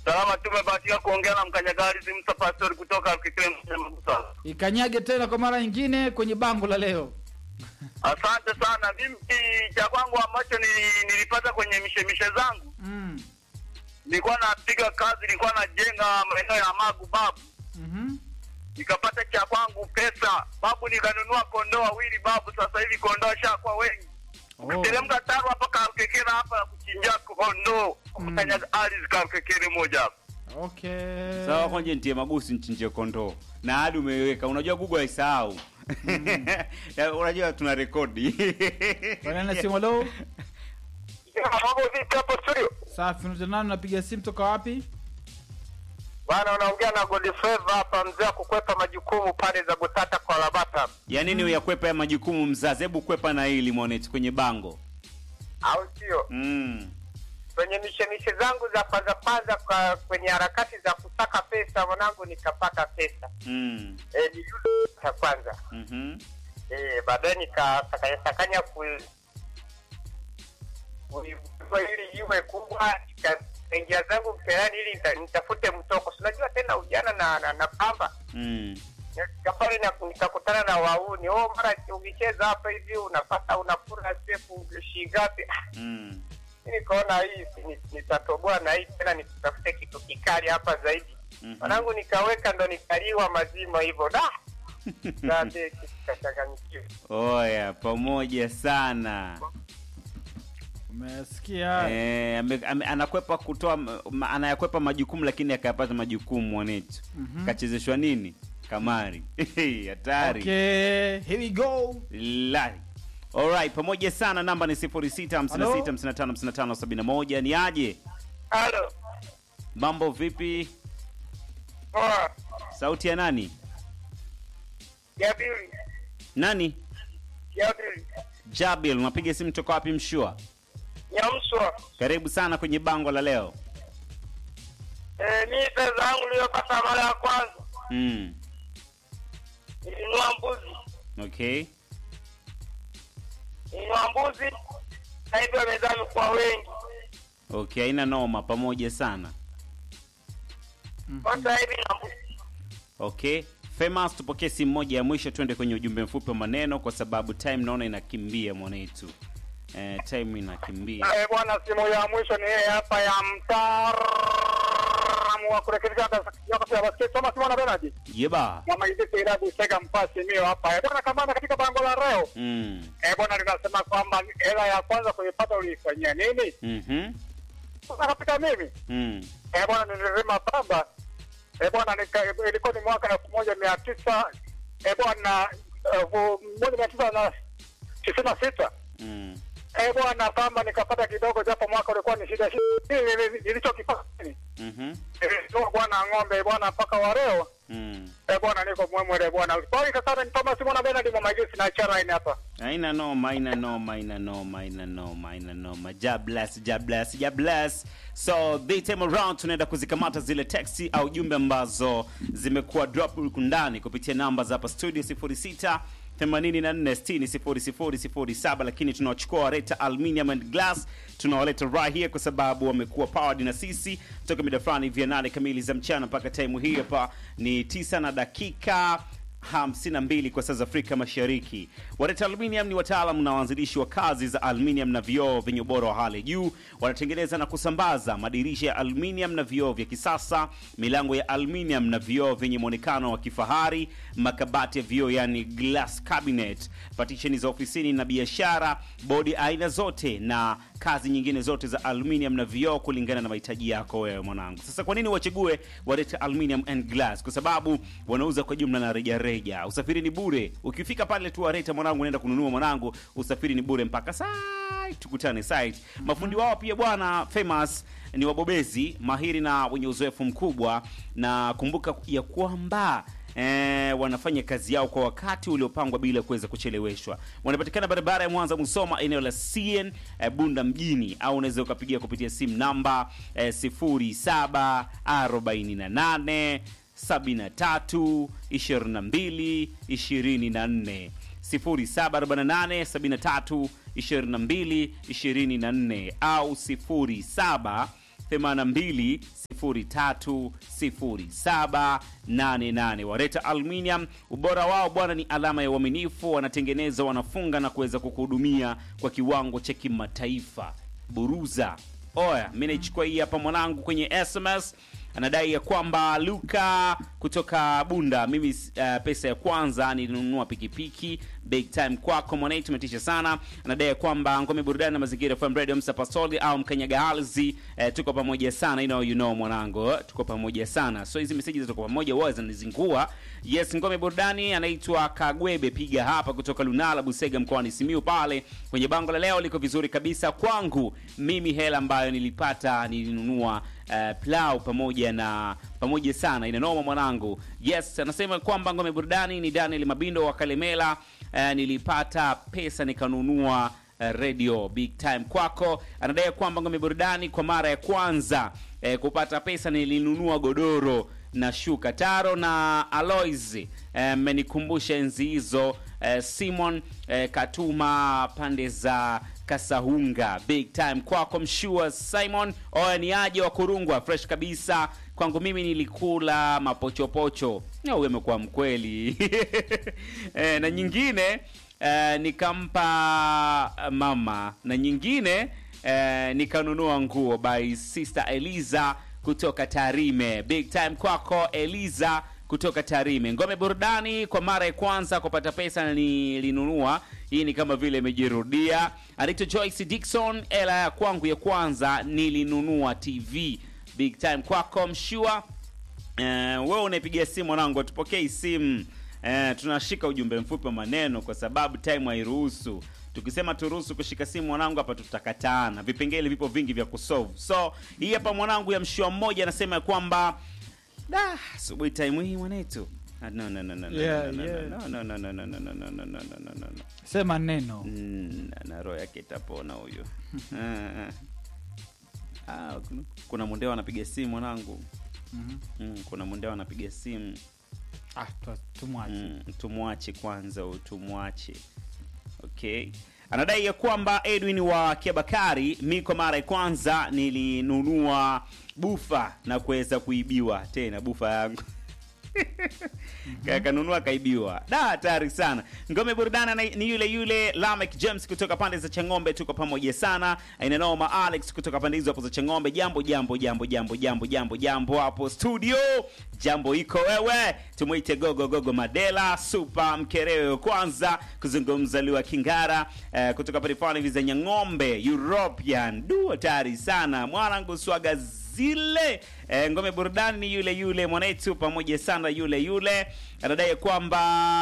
Salama, tumebahatika kuongea na mkanyagari Musa Pastori kutoka Kikile Magusa. Ikanyage tena kwa mara nyingine kwenye bango la leo. Asante sana. Mimi cha kwangu ambacho nili- nilipata kwenye mishemishe zangu, Mm. nilikuwa napiga kazi, nilikuwa najenga maeneo ya Magu babu, Mhm. nikapata cha kwangu pesa babu, nikanunua kondoo wawili babu. Sasa hivi kondoo shakuwa wengi, Oh. ukiteremka taro hapa Karukekere hapa ya kuchinja kondoo Mm. kanyaga ardhi Karukekere moja hapa. Okay. Sawa, kwanje nitie magusi nchinje kondoo na hadi umeiweka. Unajua Google haisahau. Ya, Unajua tuna rekodi. Bwana simu leo. Mambo vipi hapo studio? Safi, unaitwa nani? Unapiga simu toka wapi? Bwana, unaongea na Godfrey hapa, mzee wa kukwepa majukumu pale za Gutata kwa Labata, ya nini uyakwepa ya majukumu mzazi? Hebu kwepa na hili mwanetu kwenye bango. au sio? Mm. Kwenye mishemishe zangu za kwanza kwanza, kwa kwenye harakati za kusaka pesa, mwanangu, nikapata pesa Mm. e, ni yule ya kwanza Mhm. e, baadaye nikasakanya sakanya ku kuibua ili iwe kubwa, nikaingia zangu mtaani ili nita- nitafute mtoko. Si unajua tena ujana na, na, na pamba Mm. Nikafika pale na nikakutana na wauni, oh, mara ukicheza hapa hivi unapata unakula sefu shingapi? Mm. Mimi nikaona hii si- ni- nitatoboa na hii tena nitafute kitu kikali hapa zaidi. Mhm. Mwanangu nikaweka ndo nikaliwa mazima hivyo da dade kikachanganyikiwa. Oya, pamoja sana. Umesikia? Eh, ame, ame, anakwepa kutoa ma, anayakwepa majukumu lakini akayapata majukumu mwanetu. Mhm. Kachezeshwa nini? Kamari. Hatari. Okay, here we go. Lai. Alright, pamoja sana namba ni 0656555571 ni aje? Halo. Mambo vipi? Poa. Sauti ya nani? Jabiri. Nani? Jabiri. Jabil, unapiga simu toka wapi mshua? Nyamswa. Karibu sana kwenye bango la leo. Eh, mimi pesa yangu niliyopata mara ya kwanza Mm. nilinunua mbuzi. Okay. Nilinunua mbuzi na hivyo wamezaa kwa wengi. Okay, haina noma pamoja sana. Sasa hivi na mbuzi. Okay. Famous, tupokee simu moja ya mwisho tuende kwenye ujumbe mfupi wa maneno kwa sababu time naona inakimbia mwanetu. Eh, time inakimbia. Eh, bwana, simu ya mwisho ni yeye hapa ya mtaalamu wa kurekebisha yakasi ya basketi Thomas Mwana Benadi. Yeba. Mama hizi irabu sega mpasi mio hapa. Eh, bwana kamanda katika bango la leo. Mm. Eh, bwana linasema kwamba hela ya kwanza kuipata uliifanyia nini? Mhm. Sasa katika mimi. Mm. Eh, bwana nililima pamba. Eh, bwana nika- ilikuwa ni mwaka elfu moja mia tisa eh, bwana elfu moja mia tisa na tisini na sita. Mm. Eh, bwana pamba nikapata kidogo, japo mwaka ulikuwa ni shida shida. Nili- Nilichokipata ni Mhm. nilitoa bwana ng'ombe bwana mpaka wa leo Mm. eh, bwana niko mwemwele bwana. Kwa hiyo sasa ni Thomas Mwana Benard mama Gesi na chara ini hapa. Haina noma, haina noma, haina noma, haina noma, haina noma. Ja bless, ja bless, ja bless. So this time around tunaenda kuzikamata zile texti au jumbe ambazo zimekuwa drop huku ndani kupitia namba za hapa studio 06 84 60 00 07, lakini tunawachukua wareta aluminium and glass tunawaleta right here kwa sababu wamekuwa powered na sisi toka mida fulani hivi ya nane kamili za mchana mpaka time hii hapa ni tisa na dakika 52 kwa saa za Afrika Mashariki. Wareta Aluminium ni wataalamu na waanzilishi wa kazi za aluminium na vioo vyenye ubora wa hali ya juu. Wanatengeneza na kusambaza madirisha ya aluminium na vioo vya kisasa, milango ya aluminium na vioo vyenye mwonekano wa kifahari, makabati ya vioo yani glass cabinet, patisheni za ofisini na biashara, bodi aina zote na kazi nyingine zote za aluminium na vioo kulingana na mahitaji yako wewe mwanangu. Sasa kwa nini wachague Wareta Aluminium and Glass? Kwa sababu wanauza kwa jumla na reja reja. Usafiri ni bure. Ukifika pale tu Wareta mwanangu, unaenda kununua mwanangu, usafiri ni bure mpaka site, tukutane site. Mafundi wao pia bwana famous ni wabobezi mahiri na wenye uzoefu mkubwa, na kumbuka ya kwamba eh, wanafanya kazi yao kwa wakati uliopangwa bila kuweza kucheleweshwa. Wanapatikana barabara ya Mwanza Musoma, eneo la CN eh, Bunda mjini, au unaweza ukapigia kupitia simu namba eh, 0748 73 22 24 0748 73 22 24 au 07 82 03 0788. Wareta Aluminium, ubora wao bwana ni alama ya uaminifu. Wanatengeneza, wanafunga na kuweza kukuhudumia kwa kiwango cha kimataifa. Buruza oya, mi naichukua hii hapa mwanangu kwenye SMS anadai ya kwamba Luka kutoka Bunda, mimi uh, pesa ya kwanza nilinunua pikipiki big time kwako mwanai, tumetisha sana. Anadai ya kwamba ngome burudani na mazingira FM Radio Msa Pasoli au mkanyaga halzi eh, tuko pamoja sana, you know, you know mwanangu, eh, tuko pamoja sana. So hizi message tuko pamoja huwa zinanizingua. Yes, ngome burudani anaitwa Kagwebe, piga hapa kutoka Lunala Busega mkoani Simiu pale kwenye bango la leo liko vizuri kabisa kwangu mimi, hela ambayo nilipata nilinunua uh, plau pamoja na pamoja sana inanoma mwanangu. Yes, anasema kwamba ngome burudani ni Daniel Mabindo wa Kalemela. Uh, nilipata pesa nikanunua uh, radio big time kwako. Anadai kwamba ngome burudani kwa mara ya kwanza uh, kupata pesa nilinunua godoro na shuka taro na Alois mmenikumbusha uh, enzi hizo uh, Simon uh, Katuma pande za Kasahunga big time kwako mshua Simon oya ni aje wa kurungwa fresh kabisa kwangu mimi nilikula mapochopocho au amekuwa mkweli e, na nyingine e, nikampa mama na nyingine e, nikanunua nguo by sister Eliza kutoka Tarime big time kwako Eliza kutoka Tarime. Ngome burudani kwa mara ya kwanza kupata pesa nilinunua. Hii ni kama vile imejirudia. Anaitwa Joyce Dickson, ela ya kwangu ya kwanza nilinunua TV. Big time kwako mshua. Uh, wewe unaipigia simu mwanangu, atupokei simu. Uh, tunashika ujumbe mfupi wa maneno kwa sababu time hairuhusu. Tukisema turuhusu kushika simu mwanangu, hapa tutakataana. Vipengele vipo vingi vya kusolve. So hii hapa mwanangu ya mshua mmoja anasema ya kwamba da asubuhi time hii mwanetu Ah, no, no, no, no, no, Yeah, no, no, yeah. no, no, no, no, no, no, no, no, no, no, no, no, no. sema neno Mm, na- na roho yake itapona huyo Ah, ah. Ah, kuna- kuna mundeo anapiga simu mwanangu Mhm. mm, kuna mundeo anapiga simu ah, tu- tumwache mm, tumwache kwanza huyu, tumwache okay anadai ya kwamba edwin wa kiabakari mi kwa mara ya kwanza nilinunua bufa na kuweza kuibiwa tena bufa yangu kanunua kaibiwa da hatari sana ngome burudana na- ni yule yule lamek james kutoka pande za changombe tuko pamoja sana inanoma alex kutoka pande hizo hapo za changombe jambo jambo jambo jambo jambo jambo jambo hapo studio jambo iko wewe tumwite gogo gogo madela super mkerewe wa kwanza kuzungumza liwa kingara eh, kutoka pande fulani hivi za nyang'ombe european du hatari sana mwanangu swaga zile e, ngome burudani ni yule yule mwanetu pamoja sana yule yule anadai kwamba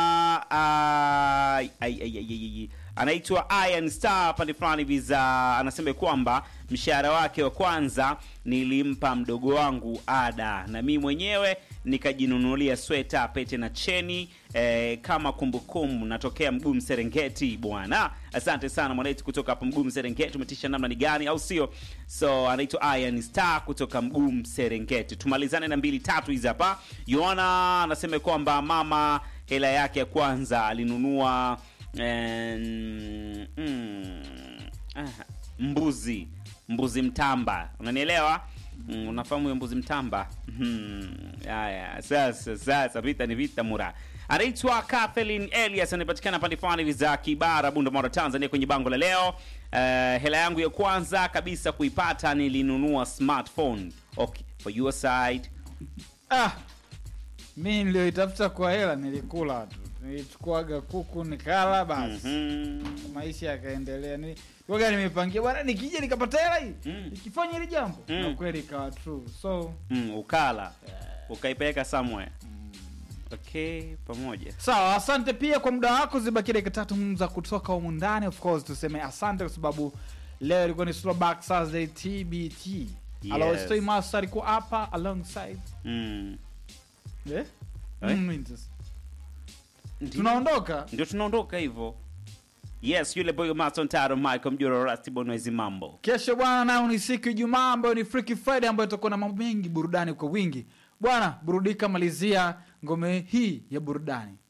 ai, ai, ai, ai, ai, ai. anaitwa Iron Star pande fulani hivi za anasema kwamba mshahara wake wa kwanza nilimpa mdogo wangu ada na mi mwenyewe nikajinunulia sweta pete na cheni eh, kama kumbukumbu natokea mgumu serengeti bwana asante sana mwanetu kutoka hapo mgumu serengeti umetisha namna ni gani au sio so anaitwa Iron Star kutoka mgumu serengeti tumalizane na mbili tatu hizi hapa yoana anasema kwamba mama hela yake ya kwanza alinunua eh, mm, ah, mbuzi mbuzi mtamba unanielewa mm, unafahamu huyo mbuzi mtamba Hmm, haya sasa sasa vita ni vita mura anaitwa Kathleen Elias anapatikana pande fulani hivi za Kibara Bunda Mara Tanzania kwenye bango la leo uh, hela yangu ya kwanza kabisa kuipata nilinunua smartphone okay for your side ah, mi nilioitafuta kwa hela nilikula tu nilichukuaga kuku nikala basi Mhm. maisha yakaendelea Ni- waga nimepangia bwana nikija nikapata hela hii Mm. nikifanya hili jambo Mm. na kweli ikawa true so mm, ukala ukaipeleka somewhere okay pamoja sawa asante pia kwa muda wako zibaki dakika tatu mm, za kutoka humu ndani of course tuseme asante kwa sababu leo ilikuwa ni throwback Thursday tbt Yes. Alois Toy Master alikuwa hapa alongside mm. eh? Eh? Mm, Winters. Ndio. tunaondoka ndio tunaondoka hivyo yes yule boy mason taro michael mjoro rastibonwezi mambo kesho bwana nayo ni siku ya ijumaa ambayo ni freaky friday ambayo itakuwa na mambo mengi burudani kwa wingi bwana burudika malizia ngome hii ya burudani